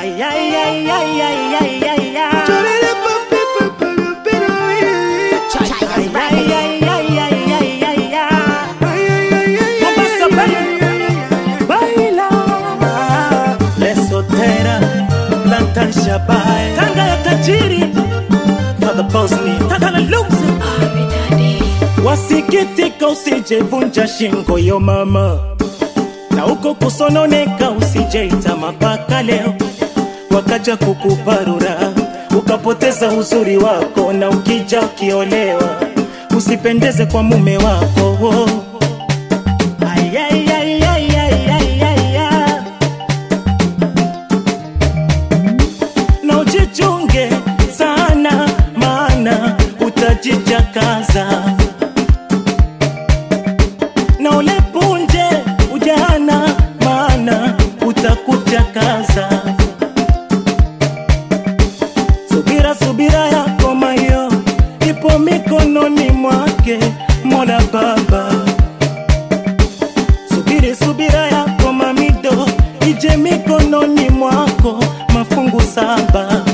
Ay, ay, ay, ay, ay, ay, ay, ay. Ay, ay, ay, ay, ay, ay, ay, ay. Mombasa, baila, baila. Lesotera, Lanta Shabai. Tanga ya tajiri. Father Bosni, Tanga la Luzi. Wasikitika usijevunja shingo yo mama, na huko kusononeka usijeita mapaka leo, wakaja kukuparura ukapoteza uzuri wako, na ukija ukiolewa usipendeze kwa mume wako. Ay, ay, ay, ay, ay, ay, ay, ay. na ujichunge sana, maana utajijakaza na ulepunje ujana, maana utakuchakaza. Subira, subira yako mayo ipo mikononi mwake Mola Baba. Subiri, subira yako mamido ije mikononi mwako, mafungu saba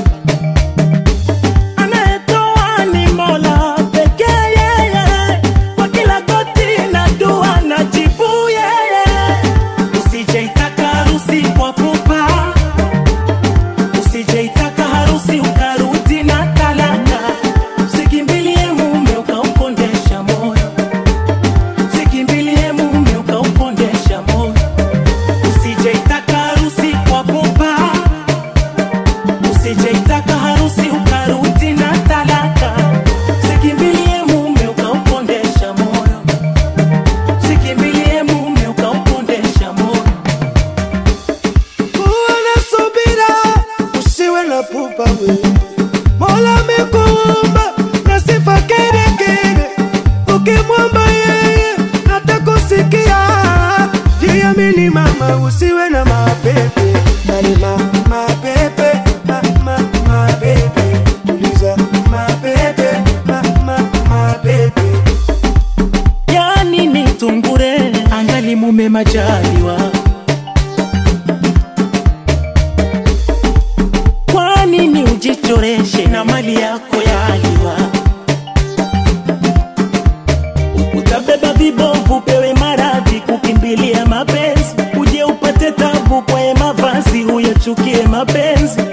anayetoa ni Mola pekee yeye, kwa kila goti na dua na jibu yeye. Usijeitaka harusi kwa pupa, usijeitaka harusi ukarudi na talaka, usikimbilie mume ukaukondesha moyo, usikimbilie mume ukaukondesha moyo, usijeitaka harusi kwa pupa usijeitaka harusi ukarudi na talaka, sikimbilie mume ukaupondesha moyo, sikimbilie mume ukaupondesha moyo. Kuwa na subira, usiwe na pupa we. Mola amekuumba na sifa kere kere, ukimwomba yeye atakusikia. Jiamini mama, usiwe na mapepe Nani ma, mapepe ma, ma, mapepe Uliza mapepe ma, ma, mapepe Yani ni tungure angali mume majaliwa, kwa nini ujichoreshe na mali yako yaliwa? Utabeba vibovu, pewe maradhi, kukimbilia mapenzi, uje upate tabu kwa mavazi, uyachukie mapenzi